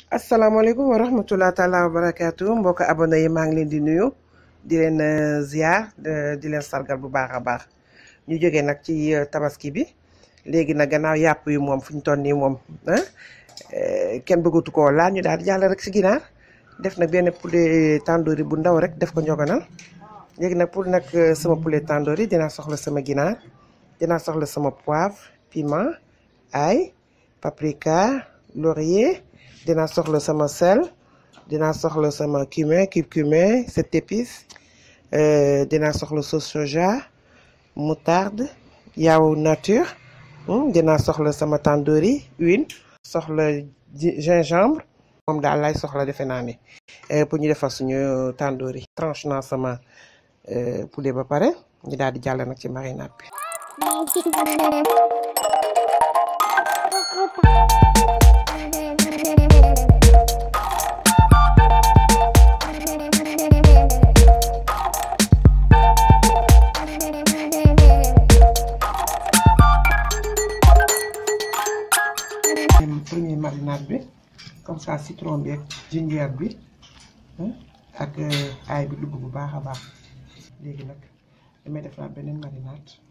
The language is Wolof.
asalaamaaleykum wa rahmatulah taalaa wa barakaatu mbokk abonné yi maa ngi leen di nuyu di leen ziar di leen sargal bu baax a baax ñu jógee nag ci tabaski bi léegi nag gannaaw yàpp yi moom fu ñu toll nii moom kenn bëggatu koo laal ñu daal di jàll rek si ginaar def nag benn poulet tandoori bu ndaw rek def ko njoganal léegi nag pour nag sama poulet tandoori dinaa soxla sama ginaar dinaa soxla sama poivre piment ail paprika laurier dinaa soxla sama sel dinaa soxla sama cumin cube cumin sept épices dinaa soxla sauce soja moutarde yaourt nature dinaa soxla sama tandoori huile soxla gingembre moom daal lay soxla defe naa ne pour ñu defar suñu tandoori tranche naa sama poulet ba pare ñu daal di jàll nag ci marinade bi premier marinade bi comme ça citron bi ak ginger bi ak ail bi dugg bu baax a baax léegi nag damay defaat beneen marinade